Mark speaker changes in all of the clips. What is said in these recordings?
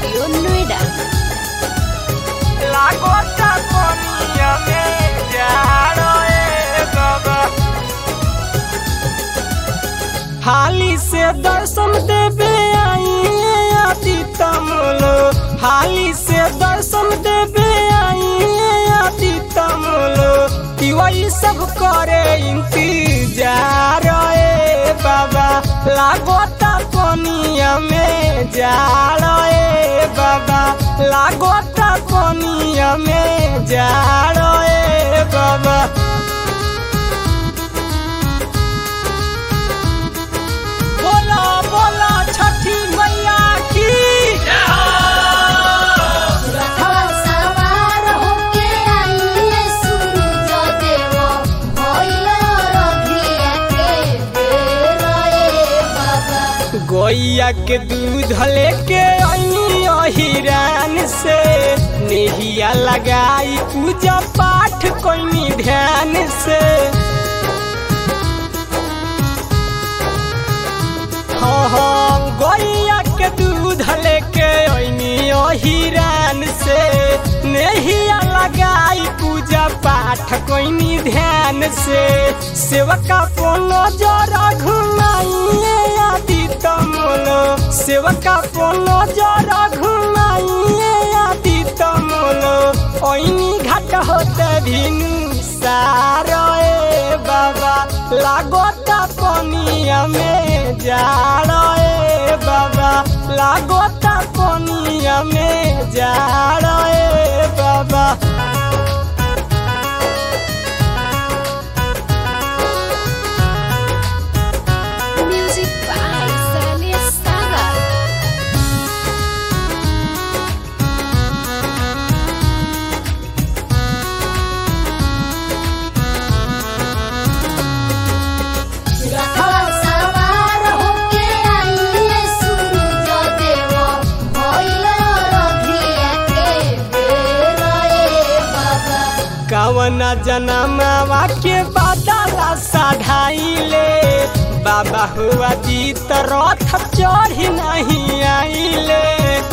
Speaker 1: Studio Noida.
Speaker 2: लागोता कोनिया में जाड़ो ए बाबा हाली से दर्शन देवे आइए आदि तमलो हाली से दर्शन देवे आइए आदि तमलो वही सब करे इंतजार ए बाबा लागोता कोनिया में जाड़ो ए बाबा लागोता कोनिया में जाड़ो ए बाबा बोला बोला छठी मैया की
Speaker 1: रथवा सवार होके आइए सूरज देव भइल रघिया के बेर ए बाबा
Speaker 2: गोइया के दूध लेके आई अहिरान से नेहिया लगाई पूजा पाठ कोई ध्यान से हाँ हाँ गोइया के दूध लेके आई अहिरान से नेहिया लगाई पूजा पाठ कोई ध्यान से सेवका पोनो जरा घुमाइए आदि तमलो सेवका पोनो जरा घुमाइए आदि तमलो ओइनी घाट होते भिनु सारो ए बाबा लागोता कोनिया में जाड़ो ए बाबा लागोता कोनिया में जाड़ो ए बाबा
Speaker 1: Music by Sally Saga. रथवा सवार होके आइए सूरज देव भइल रघिया के बेर ए बाबा
Speaker 2: कवन जनमवा के बादला साढ़ाइले बाबा हुआ जीत रथ चढ़ी नहीं आइले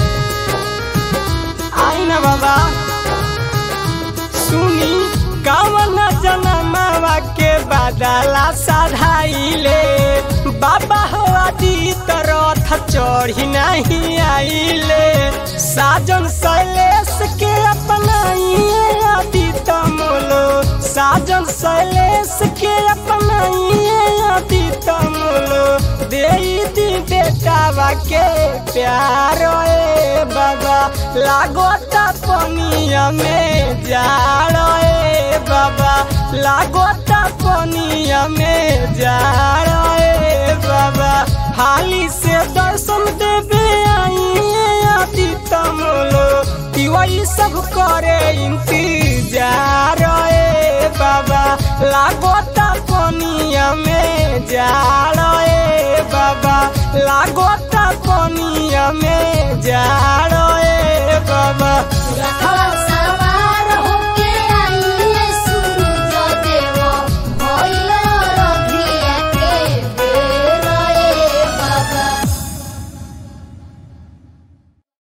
Speaker 2: आई ना बाबा सुनी कवन जनमवा के बादला साढ़ाइले बाबा हुआ जीत रथ चढ़ी नहीं आइले साजन शैलेश के अपनाइए आदि तमलो साजन शैलेश के अपनाइए आदि तमलो दे दी बेटावा के प्यार ए बाबा लागोता पनिया में जाड़ो ए बाबा लागोता पनिया में जाड़ो ए बाबा हाली से दर्शन देवे आइए आदि तमलो वही सब करे इंतजार ए बाबा लागोता कोनिया में जाड़ो ए बाबा लागोता कोनिया में जाड़ो ए बाबा
Speaker 1: रथवा